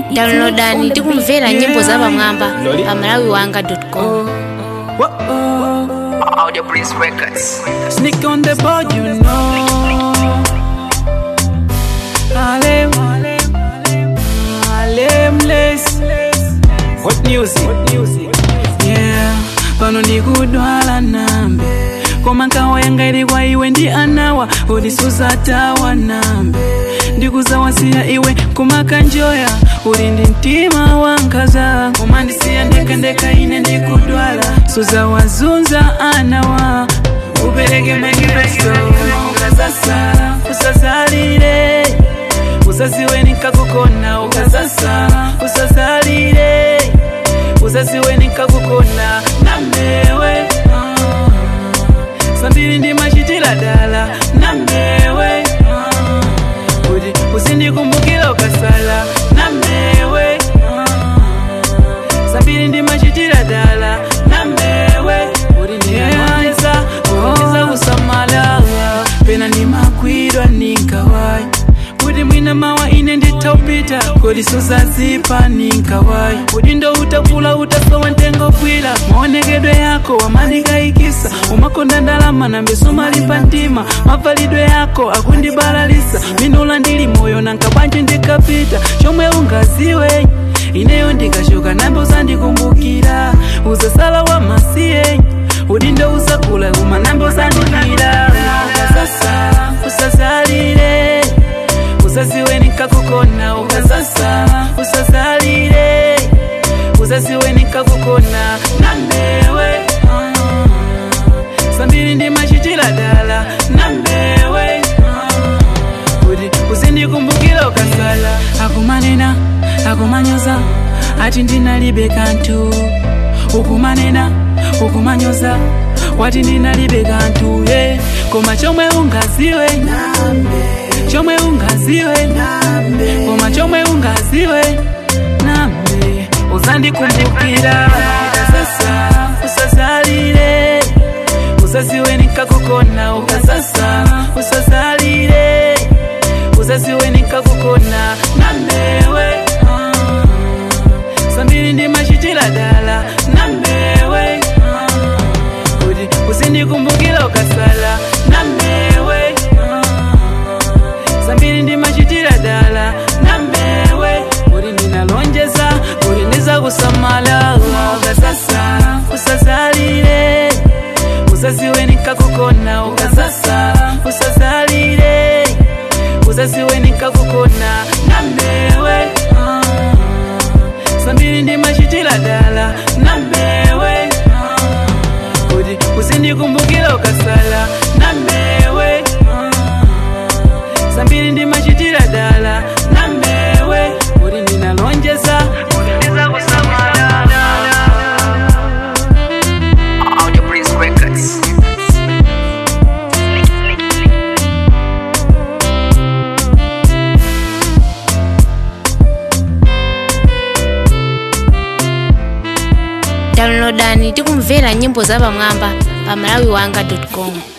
downloadani tikumvera nyimbo za pamwamba pa malawi wanga com Audio Prince Records. Sneak on the board, you know. Harlem, Harlemless. What music? What music? Yeah, pano ndikudwala nambe koma nkawa yanga ili kwa iwe ndi anawa ulisuza tawa nambe ndikuzawasiya iwe kumakanjoya uli ndi mtima wankaza koma ndisiya ndekandeka ine ndikudwala suzawazunza anawa upereke manifesto ukazasala usazalire usaziwe nikakukona ukazasala usazalire usaziwe nikakukona namewe ah. sambiri ndimachitira dala namewe ah. kuti usindikumbukira ukasala namewe ah. sambiri ndimachitira dala namewe kuti ndiyeza kuiza kusamala pena ndimakwidwa ninkawai kuti mwina mawa ine nditaupita kodi suzazipa ninkawai kuti ndo utakula utasowa ntengo kwila maonekedwe yako wamandikayikisa umakonda ndalama nambe sumalipa mtima mavalidwe yako akundibalalisa minula ndili moyo nankabwanji ndikapita chomwe ungaziwe ineyo ndikashuka nambe uzandikumbukira uzasala wa masiye udindo usakula uma nambe uzandikira ukazasala usazalire uzaziwe nikakukona ukazasala usazalire uzaziwe nikakukona namewe ah. sambiri ndimachitira dala namewe ah. kuti uzindikumbukira ukasala akumanena akumanyoza ati ndinalibe kanthu ukumanena ukumanyoza wati ndinalibe kanthu ye koma chomwe ungaziwe chomwe ungaziwe koma chomwe ungaziwe nambe uzandikumbukira sasa usazalire uzaziwe nikakukona ukasasa usazalire uzaziwe nikakukona namewe ah. sambiri ndimachitira dala namewe ah. kuti usindikumbukira ukasala namewe ah. sambiri ndimachitira dala namewe kuti ndinalonjeza kuti ndizakusamala ukasasa usazalire uzaziwe nikakukona ukasasa usazalire uzaziwe nikakukona namewe ah. sambiri ndimachitira dala namewe ah. kuti usindikumbukira ukasala namewe ah. sambiri ndimachitira dala namewe kuti ndinalonjeza kuti ndizakusamala Audio Prince Records. downloadani tikumvera nyimbo za pamwamba pa malawi wanga com